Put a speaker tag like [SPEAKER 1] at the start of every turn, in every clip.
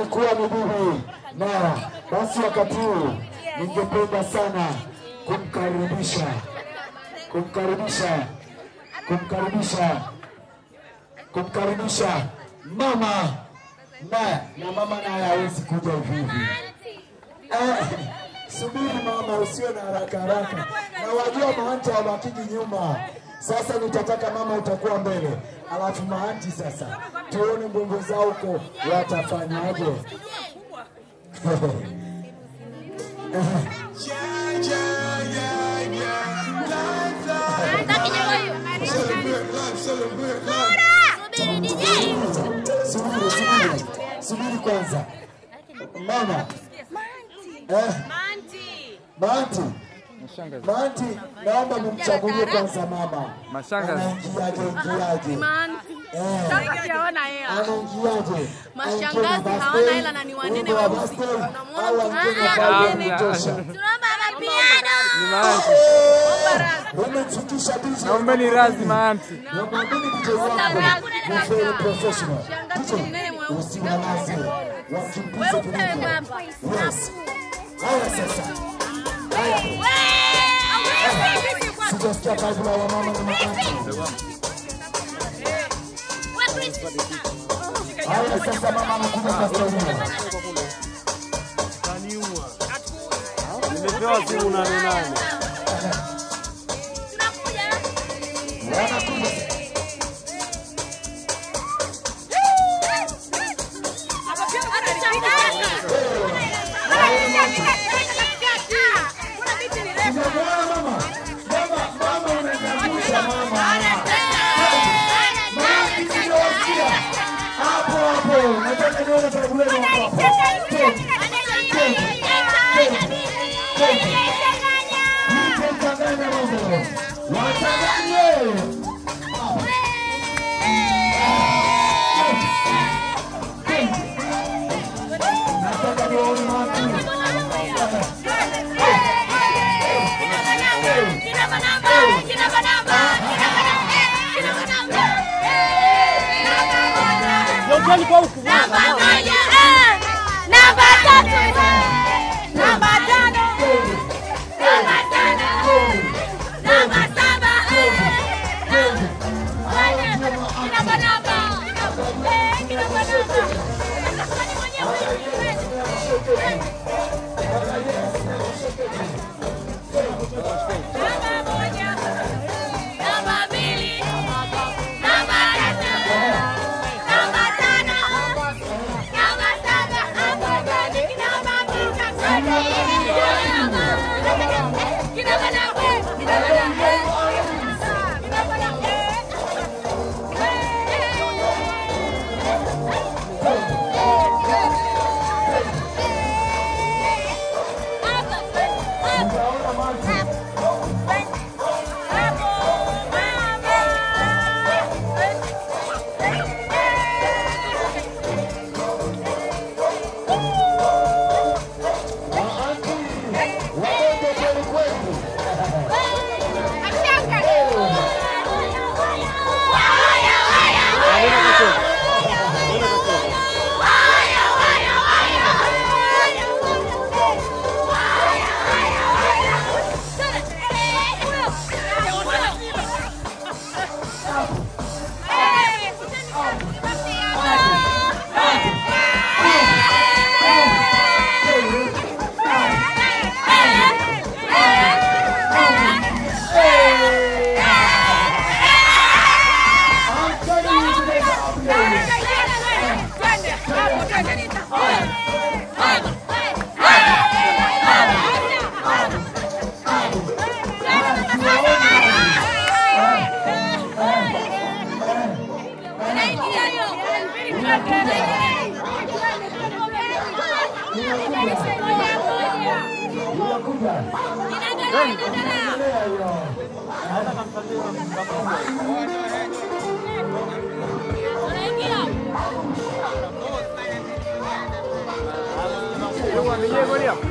[SPEAKER 1] itakuwa ni bibi Nara. Basi wakati huu ningependa sana kumkaribisha kumkaribisha kumkaribisha kumkaribisha mama na na mama naye hawezi kuja hivi hivi. Eh, subiri mama, usiwe na haraka haraka, na wajua maanti hawabakiki nyuma. Sasa nitataka mama utakuwa mbele, alafu maanti sasa tuone mbwembwe zao huko watafanyaje. Subiri, subiri, subiri kwanza mama. Eh, Maanti, Maanti, naomba mumchagulie kwanza mama.
[SPEAKER 2] Mashangazi.
[SPEAKER 1] Anaingiaje, ingiaje? Eh,
[SPEAKER 3] Sijaona hela.
[SPEAKER 1] anaingiaje?
[SPEAKER 3] Mashangazi
[SPEAKER 1] Aingie na
[SPEAKER 3] hawana
[SPEAKER 1] birthday,
[SPEAKER 3] hela na ni wanene
[SPEAKER 1] wimbo wa
[SPEAKER 3] weusi.
[SPEAKER 1] birthday,
[SPEAKER 3] Unamwona
[SPEAKER 1] au
[SPEAKER 3] mtu
[SPEAKER 1] aingie na
[SPEAKER 3] mmoja
[SPEAKER 1] vibe
[SPEAKER 3] wanene.
[SPEAKER 1] ya kutosha.
[SPEAKER 2] Ni maanti.
[SPEAKER 1] Wamemfikisha DJ.
[SPEAKER 2] Naombeni radhi maanti.
[SPEAKER 1] Namwambini DJ wako ni very professional.
[SPEAKER 3] Shangazi
[SPEAKER 1] DJ,
[SPEAKER 3] mnene mweusi.
[SPEAKER 1] usiwalaze. Wakimbize
[SPEAKER 3] Weupe
[SPEAKER 1] vilivyo.
[SPEAKER 3] baba.
[SPEAKER 1] Yes. Haya sasa. Haya. Sijasikia kazi la wamama na maanti. Haya sasa mama anakuja kwa staili.
[SPEAKER 4] Nimepewa simu nane nane.
[SPEAKER 1] Wanakuja. Unamwona mama? Mama, mama unaniangusha mama. Mama niliosikia. Hapo hapo. Nataka nione tabu lenu hapo hapo. Mtachanganya mambo. Wachanganye. Nataka nione watu.
[SPEAKER 4] Jokeni kwa huku.
[SPEAKER 3] Namba moja, eh. Namba tatu, eh. Namba tano, namba tano, namba saba, eh. Namba- Kinamba namba. Eh, kinamba namba. Nani mwenyewe? Namba moja, namba mbili, namba tatu, namba tano, namba saba, namba nane, kinamba tisa, kinamba namba, kinamba namba, kinamba namba, kinamba namba.
[SPEAKER 1] Unaona maji? Maanti. Waende kweli kweli. I'm telling you today, I'll be honest. Unakuja. Endelea hiyo.
[SPEAKER 2] Mwambie goli hapo.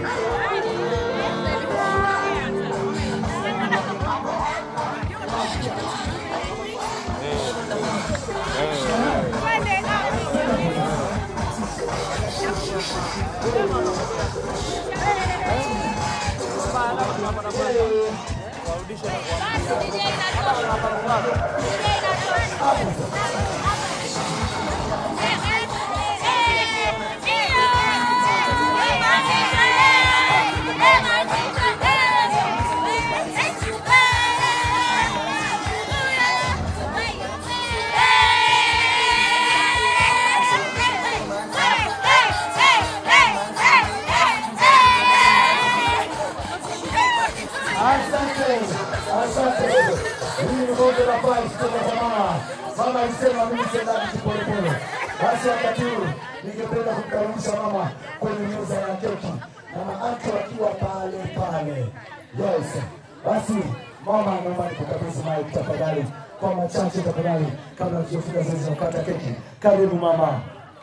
[SPEAKER 1] Asante, asante. Hii ni bonge la pai kutoka kwa mama. Mama alisema mimi sendaki polepole. Basi wakati huu ningependa kumkaribisha mama kwenye meza ya keki na maanti wakiwa pale pale. Yes. Basi mama, naomba nikukabidhi mic tafadhali, kwa machache tafadhali, kabla tujafika zoezi la kukata keki. Karibu mama.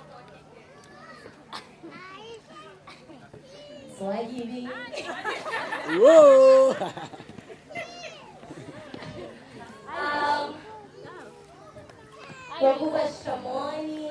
[SPEAKER 3] Swahili.
[SPEAKER 4] Whoa.
[SPEAKER 3] Um, wakubwa shikamooni.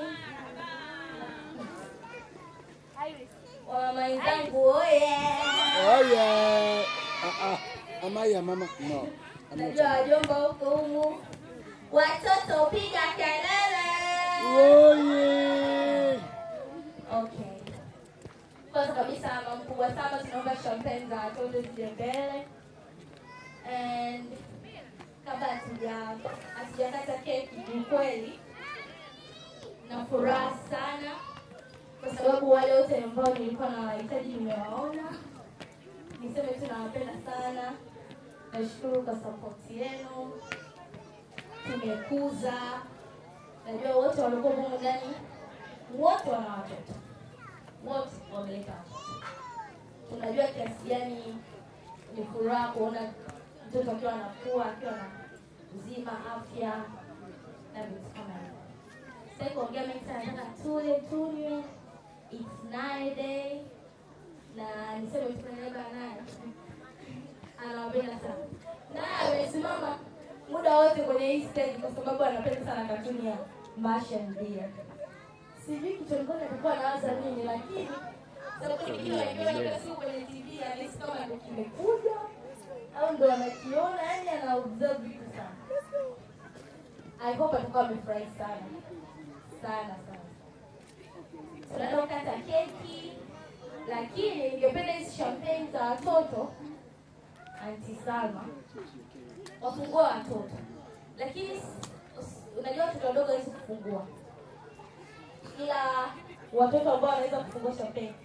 [SPEAKER 3] Wamama wenzangu oye.
[SPEAKER 4] Oh yeah. Uh uh. Amaya mama. No. I'm not.
[SPEAKER 3] Najua wajomba huko humu. Watoto piga kelele.
[SPEAKER 4] Oh yeah.
[SPEAKER 3] Okay. Kwanza kabisa mama mkubwa sana tunaomba champagne za watoto zije mbele. And kabla hatuja hatujakata keki ni kweli na furaha sana kwa sababu wale wote ambao nilikuwa nawahitaji nimewaona. Niseme tu nawapenda sana, nashukuru kwa support yenu, tumekuza. Najua wote walikuwa humu ndani, wote wana watoto, wote wameleta watoto. Tunajua kiasi gani ni furaha kuona mtoto akiwa anakuwa akiwa na uzima, afya na vitu kama hivyo. Sitaki kuongea mengi sana, nataka tule tunywe. It's night day na niseme tu naiba naye anawapenda sana, naye amesimama muda wote kwenye hii stage kwa sababu anapenda sana katuni ya Martian Deer. Sijui kichwani kwake atakuwa anawaza nini, lakini sababu nikiwa nikiona kila siku kwenye TV anahisi kama ndo kimekuja au ndo anakiona, yani ana observe vitu sana. I hope atakuwa amefurahi sana sana sana. Tunaenda kukata keki, lakini ningependa hizi champagne za watoto Auntie Salma wafungua watoto, lakini s- s- unajua watoto wadogo hawezi kufungua, ila watoto ambao wanaweza kufungua champagne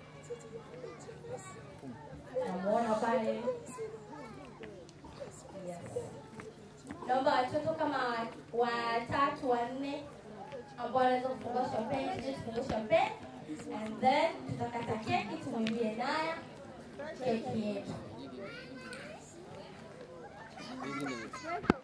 [SPEAKER 3] namuona pale. Yes. Naomba watoto kama watatu wanne ambao wanaweza kufungua champagne, tuje tufungue champagne and then tutakata keki tumwimbie naye keki yetu.